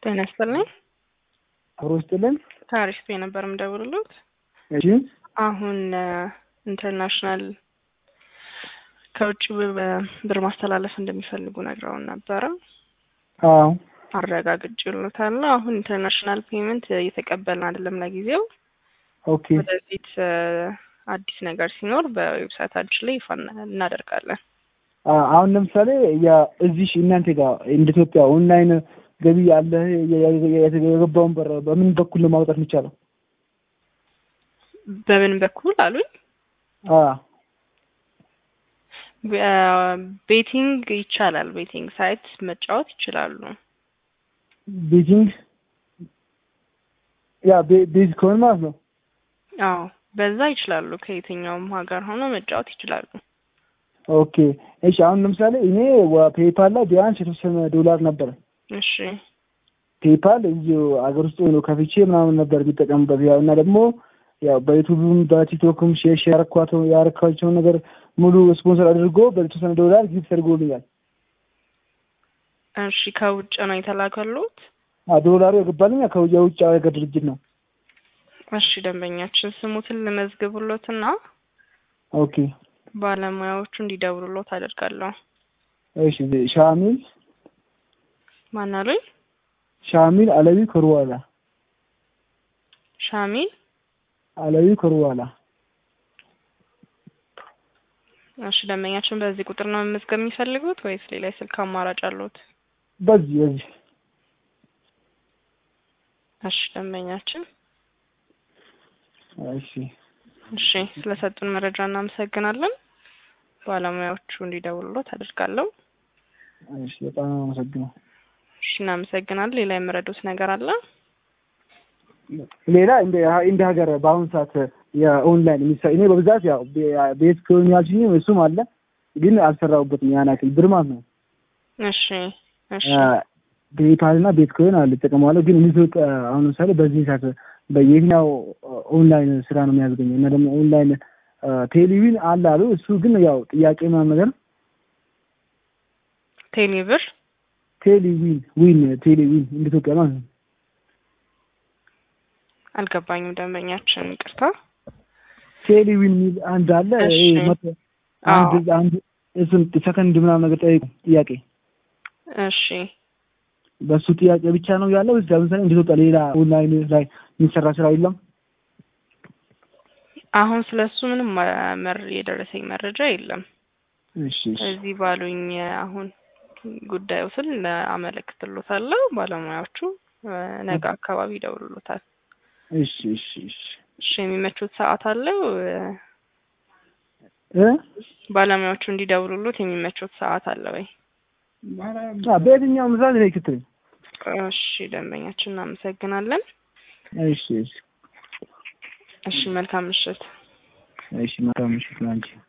ጤና ይስጥልኝ። አብሮ ይስጥልን። ታሪክ የነበር የምደውልሎት እሺ አሁን ኢንተርናሽናል ከውጭ ብር ማስተላለፍ እንደሚፈልጉ ነግረውን ነበረ። አዎ አረጋግጬልዎታለሁ። አሁን ኢንተርናሽናል ፔመንት እየተቀበልን አይደለም ለጊዜው። ኦኬ ወደፊት አዲስ ነገር ሲኖር በዌብሳይታችን ላይ ይፋ እናደርጋለን። አ- አሁን ለምሳሌ የእዚህ እናንተ ጋር እንደ ኢትዮጵያ ኦንላይን ገቢ ያለ የገባውን ብር በምን በኩል ነው ማውጣት የሚቻለው? በምን በኩል አሉኝ? አ ቤቲንግ ይቻላል። ቤቲንግ ሳይት መጫወት ይችላሉ። ቤጂንግ ያ ቤ- ቤዝ ከሆነ ማለት ነው። አዎ በዛ ይችላሉ። ከየትኛውም ሀገር ሆኖ መጫወት ይችላሉ። ኦኬ እሺ። አሁን ለምሳሌ እኔ ፔፓል ላይ ቢያንስ የተወሰነ ዶላር ነበረ። እሺ ፔፓል እዚሁ አገር ውስጥ ነው ከፍቼ ምናምን ነበር የሚጠቀምበት ያው እና ደግሞ ያው በዩቱብም በቲክቶክም ሼር ሼር ያረኳቸው ያረኳቸውን ነገር ሙሉ ስፖንሰር አድርጎ በተወሰነ ዶላር ጊፍት አድርጎልኛል። እሺ ከውጭ ነው የተላከሉት? አ ዶላሩ የገባልኝ ከው- የውጭ ሀገር ድርጅት ነው። እሺ ደንበኛችን ስሙትን ልመዝግቡሎትና ኦኬ ባለሙያዎቹ እንዲደውሉሎት አደርጋለሁ። እሺ ሻሚል ማን አሉኝ? ሻሚል አለዊ ኮርዋላ ሻሚል አለዊ ኮርዋላ እሺ ደንበኛችን በዚህ ቁጥር ነው መመዝገብ የሚፈልጉት ወይስ ሌላ የስልክ አማራጭ አሉት? በዚህ በዚህ እሺ ደንበኛችን እሺ እሺ ስለሰጡን መረጃ እናመሰግናለን። ባለሙያዎቹ እንዲደውሉሎት አደርጋለሁ። እሺ በጣም አመሰግናለሁ። እሺ እናመሰግናለን። ሌላ የምረዱት ነገር አለ? ሌላ እንደ እንደ ሀገር በአሁኑ ሰዓት የኦንላይን የሚሰራ እኔ በብዛት ያው ቤ- ቤት ከሆኑ ያልሽኝ እሱም አለ ግን አልሰራሁበትም ያን ያክል ብር ማለት ነው። እሺ እሺ ፔፓል እና ቤት ኮይን አለ እጠቀማለሁ። ግን ኢትዮጵያ አሁን ለምሳሌ በዚህ ሰዓት በየትኛው ኦንላይን ስራ ነው የሚያዝገኘው እና ደግሞ ኦንላይን ቴሌቪዥን አለ አሉ። እሱ ግን ያው ጥያቄ ምናምን ነገር ቴሌብር ቴሌቪዥን ዊን ቴሌቪዥን እንደ ኢትዮጵያ ማለት ነው። አልገባኝም። ደንበኛችን ይቅርታ። ቴሌቪዥን የሚል አንድ አለ። እሺ። ይሄ መቶ- አንድ አንድ እሱን ሰከንድ ምናምን ነገር ጠይቁ ጥያቄ እሺ በሱ ጥያቄ ብቻ ነው ያለው። እዚህ ለምሳሌ እንደ ኢትዮጵያ ሌላ ኦንላይን ላይ የሚሰራ ስራ የለም። አሁን ስለሱ ምንም ማ- መር የደረሰኝ መረጃ የለም። እሺ እሺ እዚህ ባሉኝ አሁን ጉዳዩ ስል አመለክትሎታለሁ። ባለሙያዎቹ እ፣ ነገ አካባቢ ይደውሉሎታል። እሺ እሺ እሺ እሺ የሚመቹት ሰዓት አለው? እ፣ እ ባለሙያዎቹ እንዲደውሉሎት የሚመቹት ሰዓት አለ ወይ? አ በየትኛውም ሰዓት ላይ ክትል እሺ ደንበኛችን እናመሰግናለን። እሺ እሺ እሺ መልካም ምሽት። እሺ መልካም ምሽት ላንቺ።